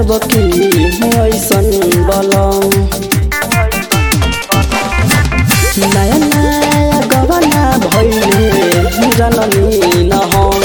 जब की ऐसन बलम नया नया गवना भैले जननी न हम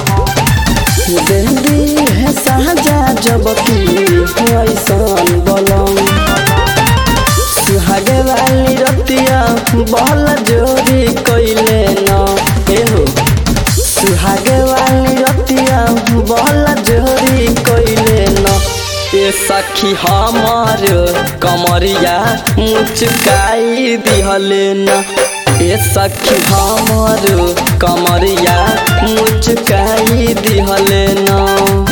देंदी है साजा जब की ऐसन बलम सुहागे वाली रतिया बहल जोरी कैले न एहो सुहागे वाली रतिया बहल जोरी कैले न ए सखी हमार कमरिया मुचकाई दिहले न ए सखी हमार कमरिया मुचकाई दिहले न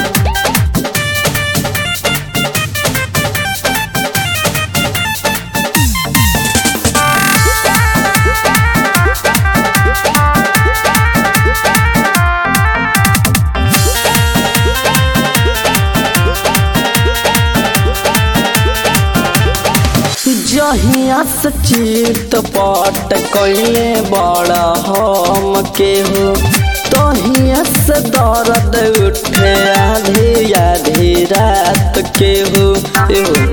जहिया से चित पट कैले बड़ा हम के हो तहिया से दर्द उठे आधी आधी रात के हो एहो।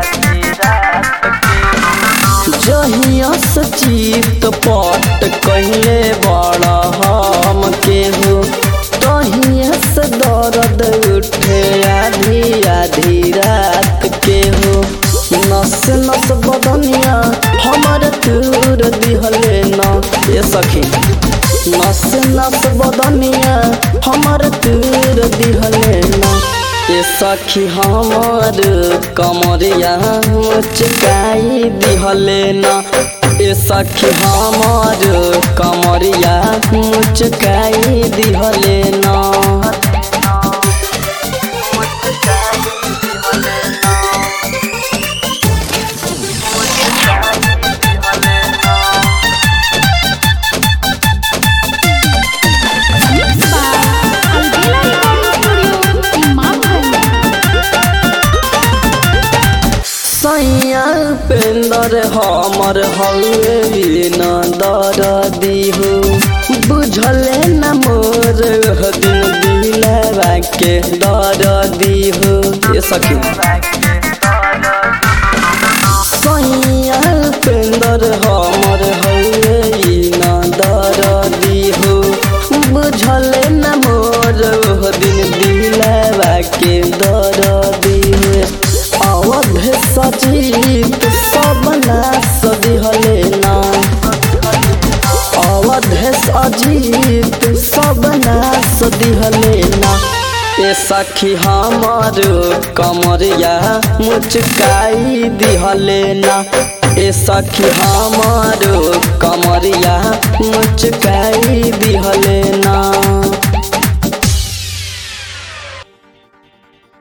जहिया से चित पट कैले बड़ा हम के हो तहिया से दर्द उठे आधी आधी रात के हो नस नस बदनिया हमर तूर दिहले न ए सखी नस नस बदनिया हमर तूर दिहले न ए सखी हमर कमरिया मुचकाई दिहले न ए सखी हमर कमरिया मुचकाई दिहले न Mixed by Albela Recording Studio, Imamganj. सैया पेंदर हमर हवे न दर दिहो बुझले न मोर दिन दिलवा के दर दिहो ये सखी सैया पेंदर हमर हवे न दर दिहो बुझले न मोर दिन दिलवा के दर दिहो अवध सजीत सब नास दिहले ना अवध अजीत सब नास दिहले ना ए सखी हमर कमरिया मुचकाई दिहले ना ए सखी हमर कमरिया मुचकाई दिहले ना